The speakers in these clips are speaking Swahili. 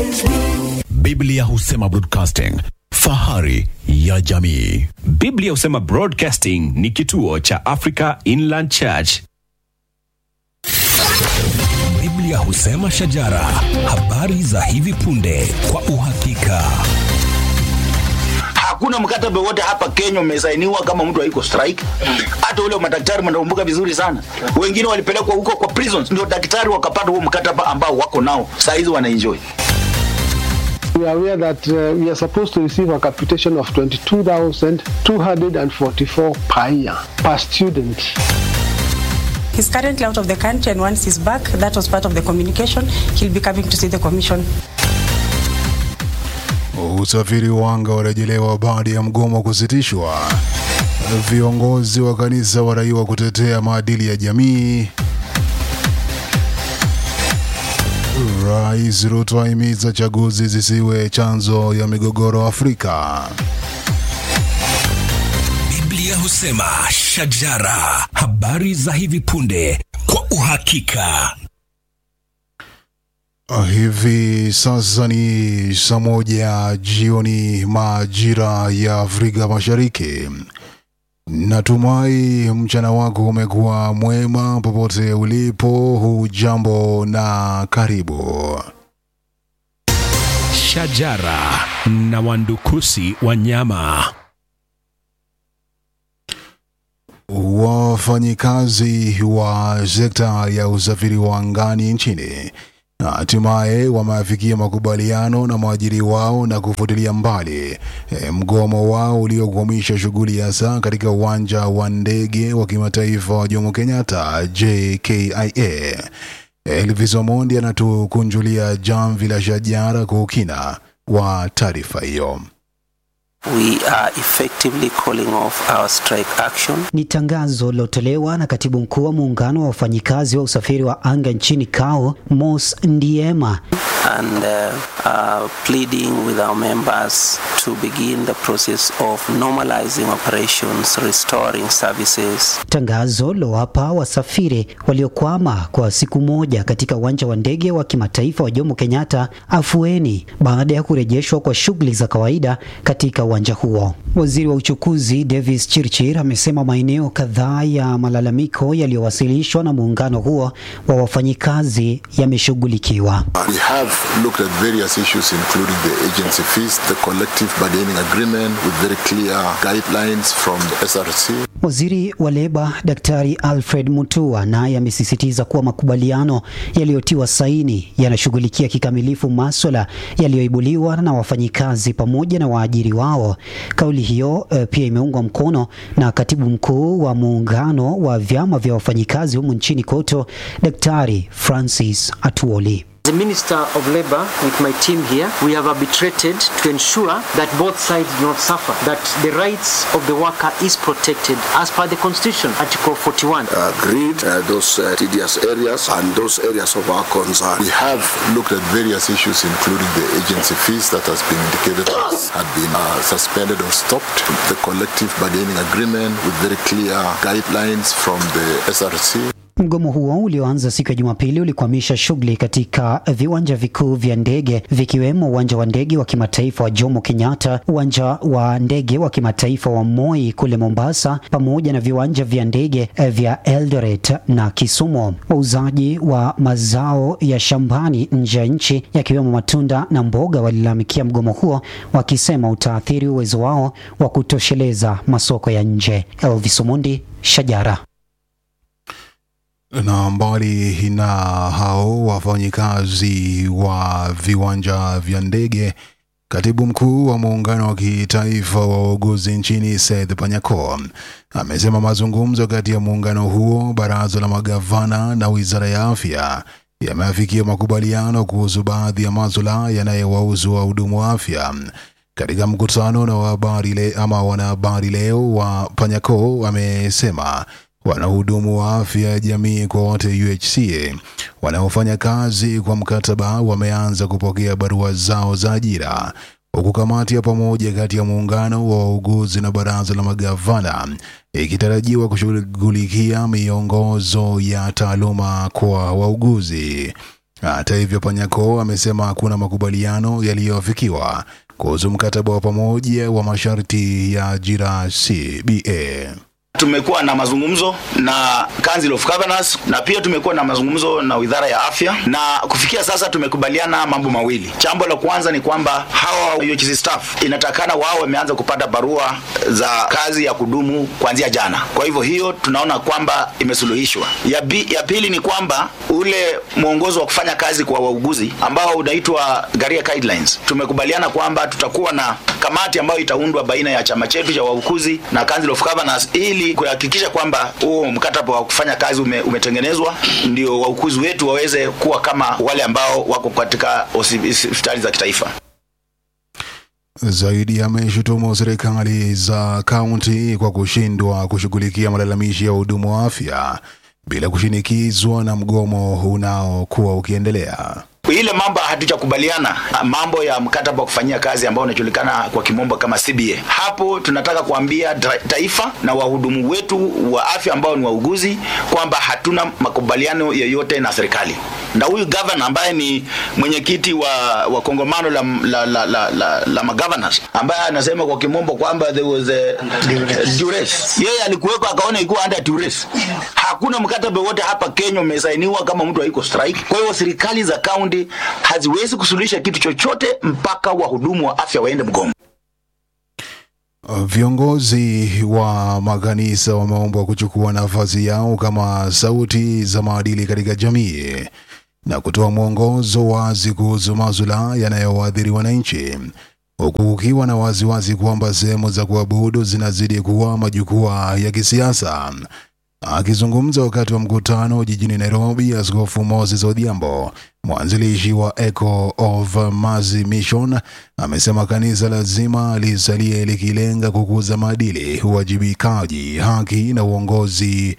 Biblia husema broadcasting, fahari ya jamii. Biblia husema Broadcasting ni kituo cha Africa Inland Church. Biblia husema shajara, habari za hivi punde kwa uhakika. Hakuna mkataba wote hapa Kenya umesainiwa kama mtu haiko strike. Hata ule wa madaktari mnakumbuka vizuri sana, wengine walipelekwa huko kwa prisons, ndio daktari wakapata huo mkataba ambao wako nao saa hizi wanaenjoy. We are aware that uh, we are supposed to receive a capitation of 22,244 per year per student. He's currently out of the country, and once he's back, that was part of the communication. He'll be coming to see the commission. Usafiri wa anga warejelewa baada ya mgomo kusitishwa. Viongozi wa kanisa wadaiwa kutetea maadili ya jamii. Rais Ruto ahimiza chaguzi zisiwe chanzo ya migogoro Afrika. Biblia husema shajara, habari za hivi punde kwa uhakika. Hivi sasa ni saa moja jioni majira ya Afrika Mashariki. Natumai mchana wako umekuwa mwema popote ulipo. Hujambo na karibu. Shajara na wandukusi wanyama. Wafanyikazi wa sekta ya usafiri wa angani nchini hatimaye wameafikia makubaliano na mwajiri wao na kufutilia mbali e, mgomo wao uliokwamisha shughuli ya saa katika uwanja wa ndege wa kimataifa wa Jomo Kenyatta JKIA. Elvis Omondi anatukunjulia jamvi la shajara kwa ukina wa taarifa hiyo. We are effectively calling off our strike action. Ni tangazo lilotolewa na katibu mkuu wa muungano wa wafanyikazi wa usafiri wa anga nchini KAO, Mos Ndiema, and uh, uh, pleading with our members to begin the process of normalizing operations, restoring services. tangazo lilowapa wasafiri waliokwama kwa siku moja katika uwanja wa ndege wa kimataifa wa Jomo Kenyatta afueni baada ya kurejeshwa kwa shughuli za kawaida katika uwanja huo. Waziri wa uchukuzi Davis Chirchir amesema maeneo kadhaa ya malalamiko yaliyowasilishwa na muungano huo wa wafanyikazi yameshughulikiwa. We have looked at various issues including the agency fees, the collective bargaining agreement with very clear guidelines from the SRC. Waziri wa leba Daktari Alfred Mutua naye amesisitiza kuwa makubaliano yaliyotiwa saini yanashughulikia kikamilifu maswala yaliyoibuliwa na wafanyikazi pamoja na waajiri wao. Kauli hiyo eh, pia imeungwa mkono na katibu mkuu wa muungano wa vyama vya wafanyikazi humu nchini KOTO, Daktari Francis Atuoli. As a Minister of Labour, with my team here, we have arbitrated to ensure that both sides do not suffer, that the rights of the worker is protected as per the Constitution, Article 41. Agreed uh, those uh, tedious areas and those areas of our concern. We have looked at various issues including the agency fees that has been indicated as had been uh, suspended or stopped, the collective bargaining agreement with very clear guidelines from the SRC. Mgomo huo ulioanza siku ya Jumapili ulikwamisha shughuli katika viwanja vikuu vya ndege vikiwemo uwanja wa ndege wa kimataifa wa Jomo Kenyatta, uwanja wa ndege wa kimataifa wa Moi kule Mombasa, pamoja na viwanja vya ndege eh, vya Eldoret na Kisumu. Wauzaji wa mazao ya shambani nje ya nchi yakiwemo matunda na mboga walilalamikia mgomo huo, wakisema utaathiri uwezo wao wa kutosheleza masoko ya nje. Elvis Omondi, Shajara. Na mbali na hao wafanyikazi wa viwanja vya ndege, katibu mkuu wa muungano wa kitaifa wa wauguzi nchini Seth Panyako amesema mazungumzo kati ya muungano huo, baraza la magavana na wizara ya afya yameafikia makubaliano kuhusu baadhi ya masuala yanayowahusu wahudumu wa afya. Katika mkutano na wahabari le, ama wanahabari leo wa Panyako amesema wanahudumu wa afya ya jamii kwa wote UHCA wanaofanya kazi kwa mkataba wameanza kupokea barua zao za ajira huku kamati ya pamoja kati ya muungano wa wauguzi na baraza la magavana ikitarajiwa kushughulikia miongozo ya taaluma kwa wauguzi. Hata hivyo, Panyako amesema hakuna makubaliano yaliyoafikiwa kuhusu mkataba wa pamoja wa masharti ya ajira CBA. tumekuwa na mazungumzo na Council of Governors na pia tumekuwa na mazungumzo na Wizara ya Afya, na kufikia sasa tumekubaliana mambo mawili. Jambo la kwanza ni kwamba hawa UHC staff inatakana wao wameanza kupata barua za kazi ya kudumu kuanzia jana. Kwa hivyo hiyo tunaona kwamba imesuluhishwa. Ya, bi, ya pili ni kwamba ule mwongozo wa kufanya kazi kwa wauguzi ambao unaitwa Garia Guidelines, tumekubaliana kwamba tutakuwa na kamati ambayo itaundwa baina ya chama chetu cha wauguzi na Council of Governors ili kuhakikisha kwamba huo mkataba wa kufanya kazi ume, umetengenezwa ndio wauguzi wetu waweze kuwa kama wale ambao wako katika hospitali za kitaifa. Zaidi ameshutumu serikali za kaunti kwa kushindwa kushughulikia malalamishi ya wahudumu wa afya bila kushinikizwa na mgomo unaokuwa ukiendelea. ile mambo hatujakubaliana, mambo ya mkataba wa kufanyia kazi ambao unajulikana kwa kimombo kama CBA. Hapo tunataka kuambia ta- taifa na wahudumu wetu wa afya ambao ni wauguzi kwamba hatuna makubaliano yoyote na serikali. Na huyu governor ambaye ni mwenyekiti wa, wa kongomano la, la, la, la, la, la magovernors ambaye anasema kwa kimombo kwamba there was a, duress. Yeye alikuweko akaona ikuwa under duress. Hakuna mkataba wote hapa Kenya umesainiwa kama mtu haiko strike. Kwa hiyo serikali za kaunti haziwezi kusuluhisha kitu chochote mpaka wahudumu wa afya waende mgomo. Viongozi wa makanisa wameombwa kuchukua nafasi yao kama sauti za maadili katika jamii na kutoa mwongozo wazi kuhusu masuala yanayowaadhiri wananchi, huku kukiwa na wasiwasi kwamba sehemu za kuabudu zinazidi kuwa majukwaa ya kisiasa. Akizungumza wakati wa mkutano jijini Nairobi, Askofu Moses Odhiambo, mwanzilishi wa Echo of Mercy Mission, amesema kanisa lazima lisalie likilenga kukuza maadili, uwajibikaji, haki na uongozi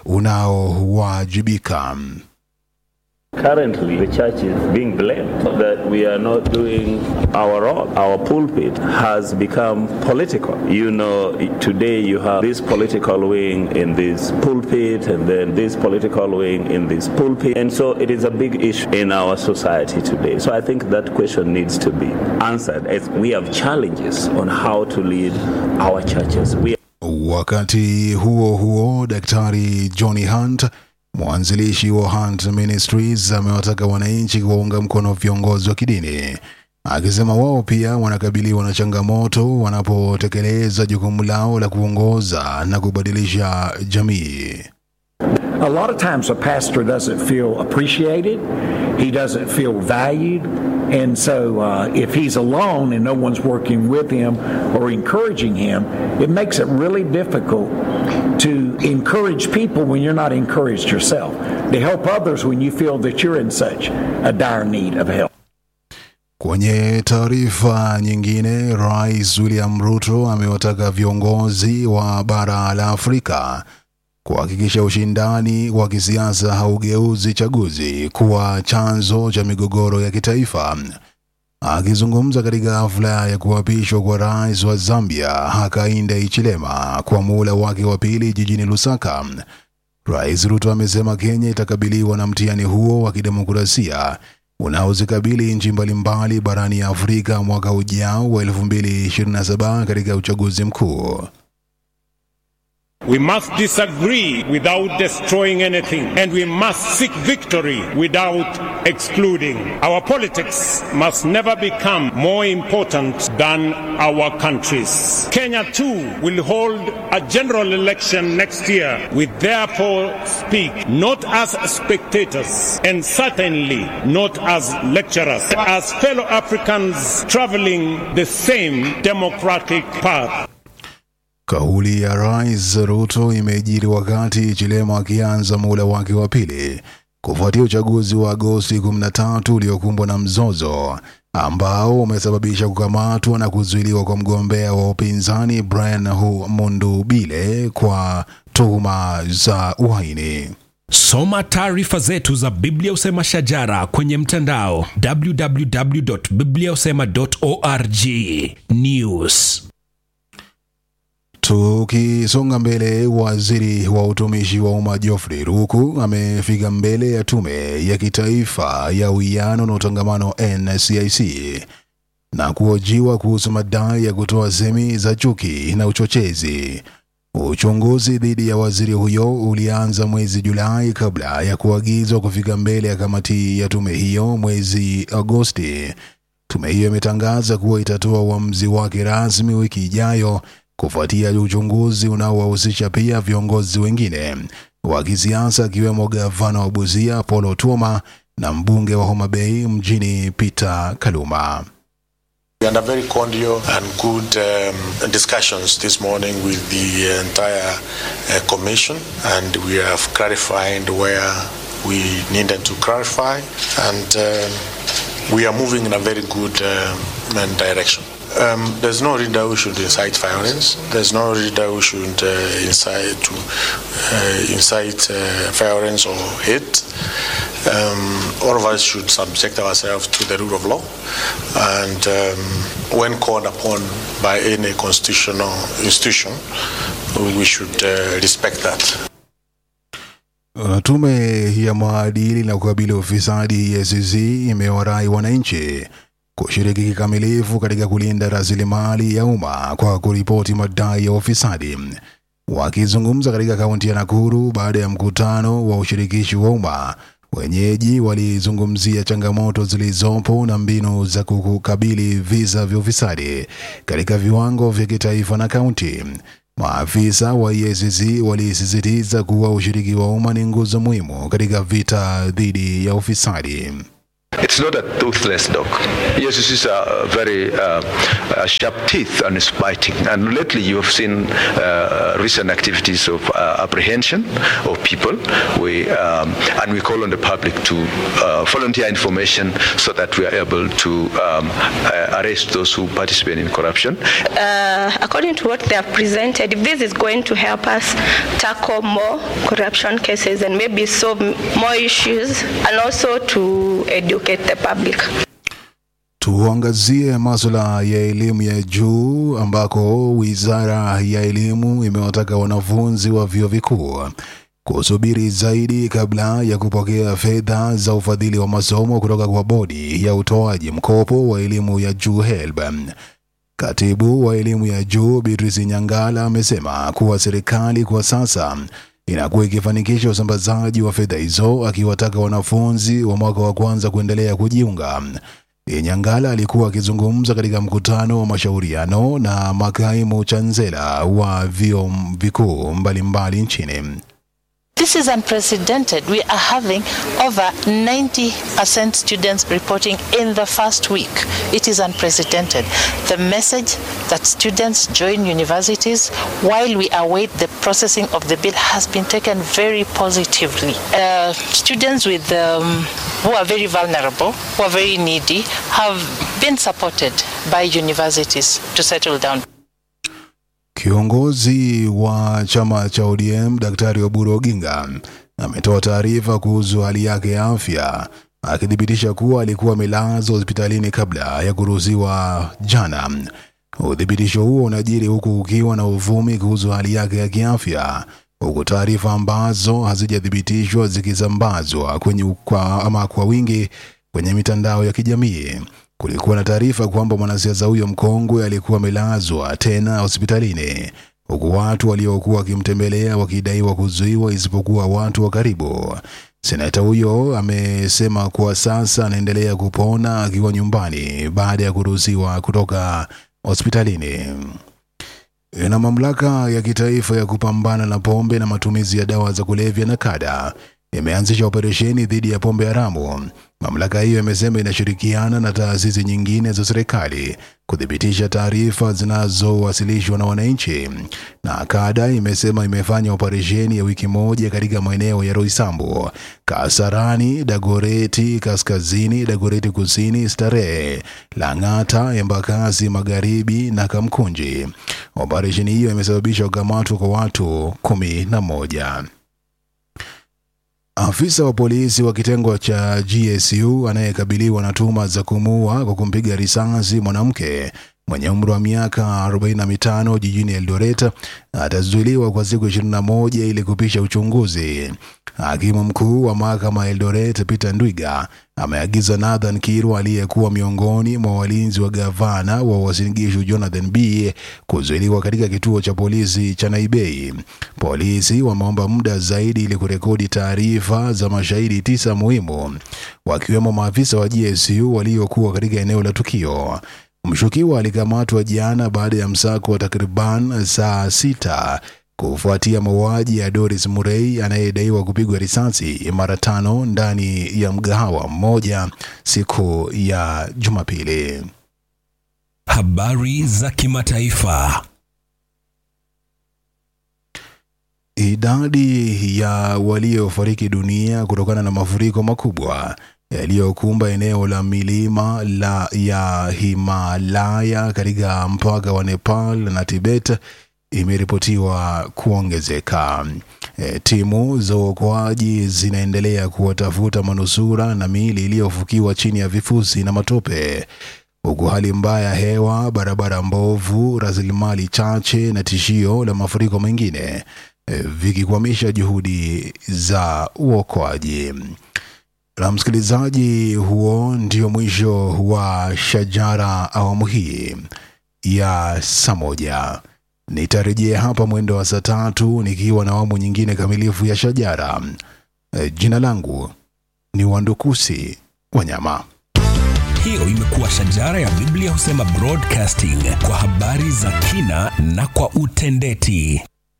unaowajibika. Currently, the church is being blamed that we are not doing our role. Our pulpit has become political. You know, today you have this political wing in this pulpit, and then this political wing in this pulpit. And so it is a big issue in our society today. So I think that question needs to be answered as we have challenges on how to lead our churches. We Wakati huo huo, Daktari Johnny Hunt mwanzilishi wa Hunt Ministries amewataka wananchi kuwaunga mkono viongozi wa kidini, akisema wao pia wanakabiliwa na changamoto wanapotekeleza jukumu lao la kuongoza na kubadilisha jamii. A lot of times a pastor doesn't feel appreciated, he doesn't feel valued, and so uh, if he's alone and no one's working with him or encouraging him, it makes it really difficult to encourage people when you're not encouraged yourself, to help others when you feel that you're in such a dire need of help. Kwenye taarifa nyingine, Rais William Ruto amewataka viongozi wa bara la Afrika kuhakikisha ushindani wa kisiasa haugeuzi chaguzi kuwa chanzo cha migogoro ya kitaifa. Akizungumza katika hafla ya kuapishwa kwa rais wa Zambia Hakainde Hichilema kwa muhula wake wa pili jijini Lusaka, Rais Ruto amesema Kenya itakabiliwa na mtihani huo wa kidemokrasia unaozikabili nchi mbalimbali barani Afrika mwaka ujao wa 2027 katika uchaguzi mkuu. We must disagree without destroying anything, and we must seek victory without excluding. Our politics must never become more important than our countries. Kenya too will hold a general election next year. We therefore speak not as spectators and certainly not as lecturers, as fellow Africans traveling the same democratic path. Kauli ya Rais Ruto imejiri wakati Chilema akianza muhula wake wa pili kufuatia uchaguzi wa Agosti 13 uliokumbwa na mzozo ambao umesababisha kukamatwa na kuzuiliwa kwa mgombea wa upinzani Brian Hu- Mundubile kwa tuhuma za uhaini. Soma taarifa zetu za Biblia Usema Shajara kwenye mtandao www.bibliausema.org. News Tukisonga mbele, waziri wa utumishi wa umma Geoffrey Ruku amefika mbele ya tume ya kitaifa ya uwiano na utangamano NCIC na kuhojiwa kuhusu madai ya kutoa semi za chuki na uchochezi. Uchunguzi dhidi ya waziri huyo ulianza mwezi Julai kabla ya kuagizwa kufika mbele ya kamati ya tume hiyo mwezi Agosti. Tume hiyo imetangaza kuwa itatoa uamuzi wake rasmi wiki ijayo kufuatia uchunguzi unaowahusisha pia viongozi wengine wa kisiasa akiwemo gavana wa Busia Paul Otuoma na mbunge wa Homa Bay mjini Peter Kaluma. We had a very cordial and good um, discussions this morning with the entire uh, commission, and we have clarified where we needed to clarify, and um, we are moving in a very good um, direction. Um, there's no reason that we should incite violence. There's no reason that we should uh, incite to uh, incite uh, violence or hate. Um, all of us should subject ourselves to the rule of law, and um, when called upon by any constitutional institution, we should uh, respect that. Uh, Tume ya maadili na kukabili ufisadi EACC imewarai wananchi kushiriki kikamilifu katika kulinda rasilimali ya umma kwa kuripoti madai ya ufisadi. Wakizungumza katika kaunti ya Nakuru baada ya mkutano wa ushirikishi wa umma, wenyeji walizungumzia changamoto zilizopo na mbinu za kukabili visa vya ufisadi katika viwango vya kitaifa na kaunti. Maafisa wa EACC walisisitiza kuwa ushiriki wa umma ni nguzo muhimu katika vita dhidi ya ufisadi. It's not a toothless dog. Yes, this is a very uh, uh, sharp teeth and it's biting. And lately you have seen uh, recent activities of uh, apprehension of people. We, um, and we call on the public to uh, volunteer information so that we are able to um, uh, arrest those who participate in corruption. Uh, according to what they have presented, if this is going to help us tackle more corruption cases and maybe solve more issues and also to educate the public. Tuangazie masuala ya elimu ya juu ambako Wizara ya Elimu imewataka wanafunzi wa vyuo vikuu kusubiri zaidi kabla ya kupokea fedha za ufadhili wa masomo kutoka kwa bodi ya utoaji mkopo wa elimu ya juu HELB. Katibu wa elimu ya juu Beatrice Nyangala amesema kuwa serikali kwa sasa inakuwa ikifanikisha usambazaji wa fedha hizo, akiwataka wanafunzi wa mwaka wa kwanza kuendelea kujiunga. Nyangala alikuwa akizungumza katika mkutano wa mashauriano na makaimu chansela wa vyuo vikuu mbalimbali nchini. This is unprecedented. We are having over 90% students reporting in the first week. It is unprecedented. The message that students join universities while we await the processing of the bill has been taken very positively. Uh, students with um, who are very vulnerable, who are very needy, have been supported by universities to settle down. Kiongozi wa chama cha ODM Daktari Oburu Oginga ametoa taarifa kuhusu hali yake ya afya akithibitisha kuwa alikuwa amelazwa hospitalini kabla ya kuruhusiwa jana. Uthibitisho huo unajiri huku ukiwa na uvumi kuhusu hali yake ya kiafya, huku taarifa ambazo hazijathibitishwa zikisambazwa kwenye kwa, ama kwa wingi kwenye mitandao ya kijamii. Kulikuwa na taarifa kwamba mwanasiasa huyo mkongwe alikuwa amelazwa tena hospitalini, huku watu waliokuwa wakimtembelea wakidaiwa kuzuiwa isipokuwa watu wa karibu. Senata huyo amesema kuwa sasa anaendelea kupona akiwa nyumbani baada ya kuruhusiwa kutoka hospitalini. Na mamlaka ya kitaifa ya kupambana na pombe na matumizi ya dawa za kulevya na kada imeanzisha operesheni dhidi ya pombe haramu. Mamlaka hiyo imesema inashirikiana na taasisi nyingine za serikali kuthibitisha taarifa zinazowasilishwa na wananchi. Na kada imesema imefanya operesheni ya wiki moja katika maeneo ya Roysambu, Kasarani, Dagoreti Kaskazini, Dagoreti Kusini, Starehe, Lang'ata, Embakasi Magharibi na Kamkunji. Operesheni hiyo imesababisha kukamatwa kwa watu kumi na moja. Afisa wa polisi wa kitengo cha GSU anayekabiliwa na tuhuma za kumuua kwa kumpiga risasi mwanamke mwenye umri wa miaka 45 jijini Eldoret atazuiliwa kwa siku 21 ili kupisha uchunguzi. Hakimu mkuu wa mahakama ya Eldoret Peter Ndwiga ameagiza Nathan Kirwa aliyekuwa miongoni mwa walinzi wa gavana wa Uasin Gishu Jonathan B kuzuiliwa katika kituo cha polisi cha Naibei. Polisi wameomba muda zaidi ili kurekodi taarifa za mashahidi tisa muhimu, wakiwemo maafisa wa GSU waliokuwa katika eneo la tukio. Mshukiwa alikamatwa jana baada ya msako wa takriban saa sita kufuatia mauaji ya Doris Murray anayedaiwa kupigwa risasi mara tano ndani ya mgahawa mmoja siku ya Jumapili. Habari za kimataifa. Idadi ya waliofariki dunia kutokana na mafuriko makubwa yaliyokumba eneo la milima la ya Himalaya katika mpaka wa Nepal na Tibet imeripotiwa kuongezeka. E, timu za uokoaji zinaendelea kuwatafuta manusura na miili iliyofukiwa chini ya vifusi na matope, huku hali mbaya ya hewa, barabara mbovu, rasilimali chache na tishio la mafuriko mengine e, vikikwamisha juhudi za uokoaji. Na msikilizaji, huo ndio mwisho wa Shajara awamu hii ya saa moja. Nitarejea hapa mwendo wa saa tatu nikiwa na awamu nyingine kamilifu ya Shajara. E, jina langu ni Wandukusi Wanyama. Hiyo imekuwa Shajara ya Biblia husema broadcasting kwa habari za kina na kwa utendeti.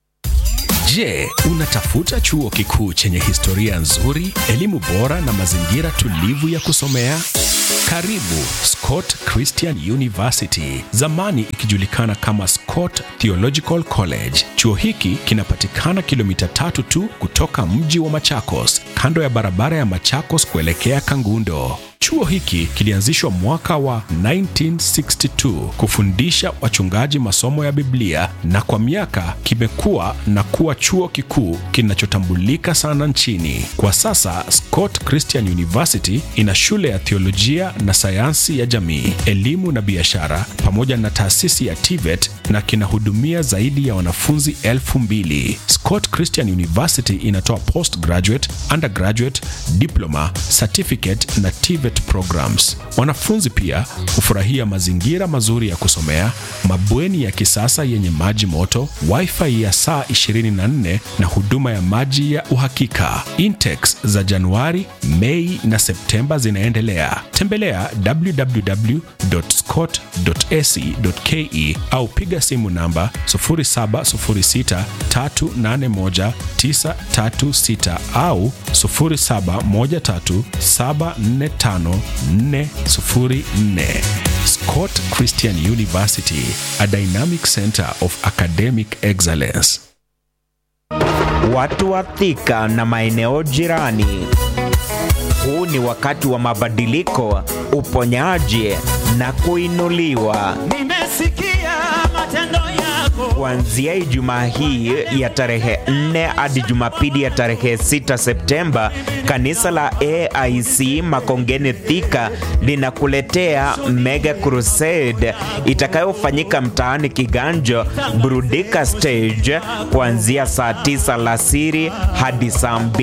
Je, unatafuta chuo kikuu chenye historia nzuri, elimu bora na mazingira tulivu ya kusomea? Karibu Scott Christian University, zamani ikijulikana kama Scott Theological College. Chuo hiki kinapatikana kilomita tatu tu kutoka mji wa Machakos, kando ya barabara ya Machakos kuelekea Kangundo. Chuo hiki kilianzishwa mwaka wa 1962 kufundisha wachungaji masomo ya Biblia na kwa miaka kimekuwa na kuwa chuo kikuu kinachotambulika sana nchini. Kwa sasa Scott Christian University ina shule ya theolojia na sayansi ya jamii, elimu na biashara pamoja na taasisi ya TVET na kinahudumia zaidi ya wanafunzi elfu mbili. Scott Christian University inatoa postgraduate, undergraduate, diploma, certificate na TVET programs. Wanafunzi pia hufurahia mazingira mazuri ya kusomea, mabweni ya kisasa yenye maji moto, wifi ya saa 24 na huduma ya maji ya uhakika. Intakes za Januari, Mei na Septemba zinaendelea. Tembelea www.scott.ac.ke au piga simu namba 0706381936 au 0713745404. Scott Christian University, a dynamic center of academic excellence. Watu wa Thika na maeneo jirani. Huu ni wakati wa mabadiliko, uponyaji na kuinuliwa. Nimesikia matendo yako. Kuanzia Ijumaa hii ya tarehe 4 hadi Jumapili ya tarehe 6 Septemba, kanisa la AIC Makongeni Thika linakuletea Mega Crusade itakayofanyika mtaani Kiganjo, Burudika Stage kuanzia saa 9 alasiri hadi saa